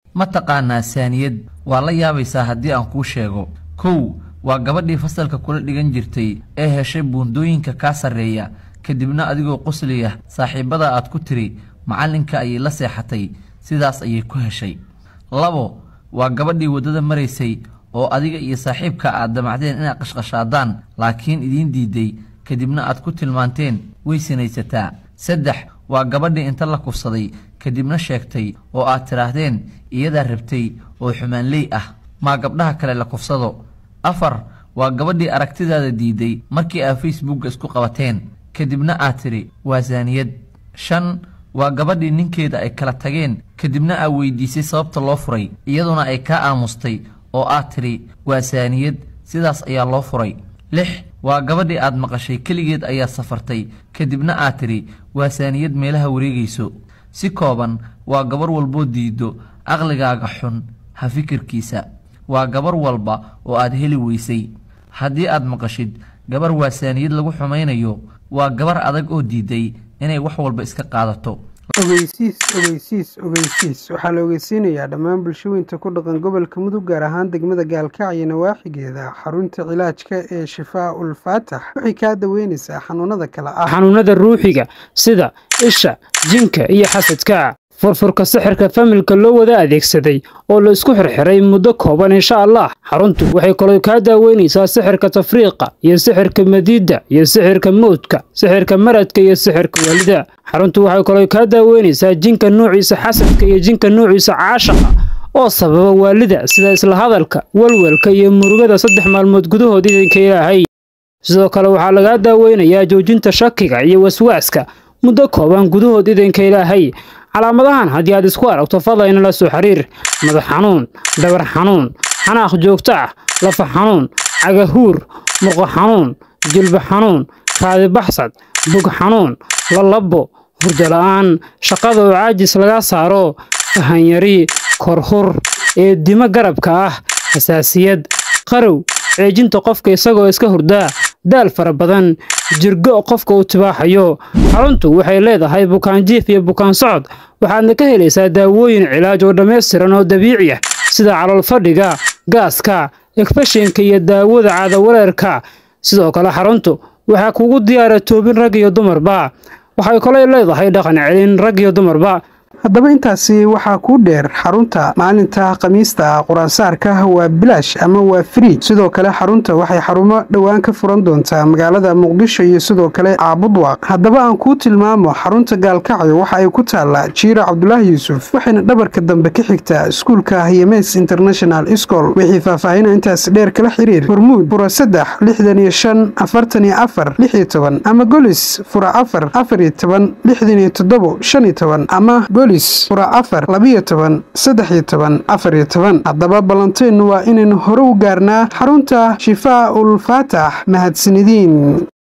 ma taqaanaa saaniyad waa la yaabaysaa haddii aan kuu sheego kow waa gabadhii fasalka kula dhigan jirtay ee heshay buundooyinka kaa sarreeya kadibna adigoo qosliya saaxiibbada aad ku tiri macallinka ayay la seexatay sidaas ayay ku heshay labo waa gabadhii waddada maraysay oo adiga iyo saaxiibka aad damacdeen inaad qashqashaadaan laakiin idiin diiday kadibna aad ku tilmaanteen way sinaysataa saddex waa gabadhii inta la kufsaday kadibna sheegtay oo aad tidhaahdeen iyadaa rabtay oo xumaanley ah maa gabdhaha kale la kufsado afar waa gabadhii aragtidaada diiday markii aad facebookga isku qabateen kadibna aad tidhi waa saaniyad shan waa gabadhii ninkeeda ay kala tageen kadibna aad weydiisay sababta loo furay iyaduna ay kaa aamustay oo aad tidhi waa saaniyad sidaas ayaa loo furay lix waa gabadhii aad maqashay keligeed ayaad safartay kadibna aad tidhi waa saaniyad meelaha wareegayso si kooban waa gabar walboo diiddo aqligaaga xun ha fikirkiisa waa gabar walba oo aad heli weysay haddii aad maqashid gabar waa saaniyad lagu xumaynayo waa gabar adag oo diiday inay wax walba iska qaadato ogeysiis ogeysiis ogeysiis waxaa la ogeysiinayaa dhammaan bulshooyinta ku dhaqan gobolka mudug gaar ahaan degmada gaalkacyo nawaaxigeeda xarunta cilaajka ee shifaa ul faatax waxay kaa daweynaysaa xanuunada kale ah xanuunada ruuxiga sida isha jinka iyo xasadka furfurka sixirka familka loo wada adeegsaday oo la isku xirxiray muddo kooban insha allah xaruntu waxay kaloo kaa daaweynaysaa sixirka tafriiqa iyo sixirka madiidda iyo sixirka mowdka sixirka maradka iyo sixirka waalida xaruntu waxay kaloo kaa daaweynaysaa jinka nuuciisa xasadka iyo jinka nuuciisa caashaqa oo sababa waalida sida isla hadalka walwalka iyo murugada saddex maalmood gudahood idinka ilaahay sidoo kale waxaa lagaa daaweynayaa joojinta shakiga iyo waswaaska muddo kooban gudahood idinka ilaahay calaamadahan haddii aad isku aragto fadlayna la soo xiriir madax xanuun dhabar xanuun xanaaq joogto ah lafa xanuun cagahuur murqo xanuun jilba xanuun kaadibaxsad bug xanuun lalabo hurdo la'aan shaqada oo caajis laga saaro fahanyari korhur eedimo garabka ah xasaasiyad qarow ceejinta qofka isagoo iska hurdaa daal fara badan jirgo qofka uu tibaaxayo xaruntu waxay leedahay bukaanjiif iyo bukaan socod waxaadna ka helaysaa daawooyin cilaaj oo dhammaystiran oo dabiici ah sida calool fadhiga gaaska egfashinka iyo daawada caadawareerka sidoo kale xaruntu waxaa kugu diyaara toobin rag iyo dumarba waxay kaloo leedahay dhaqan celin rag iyo dumarba haddaba intaasi waxaa kuu dheer xarunta maalinta khamiista quraansaarka waa bilaash ama waa free sidoo kale xarunta waxay xarumo dhowaan ka furan doontaa magaalada muqdisho iyo sidoo kale caabudwaaq haddaba aan kuu tilmaamo xarunta gaalkacyo waxa ay ku taallaa jiiro cabdulaahi yuusuf waxayna dhabarka dambe ka xigtaa iskuulka hyemes international school wixii faahfaahina intaas dheer kala xiriir hormuud fura saddex lixdan iyo shan afartan iyo afar lix iyo toban ama golis fura afar afar iyo toban lixdan iyo toddobo shan iyo toban ama fura afar labiyo toban saddex iyo toban afar iyo toban haddaba ballanteenu waa inaynu hore u gaarnaa xarunta shifaa ul faatax mahadsanidin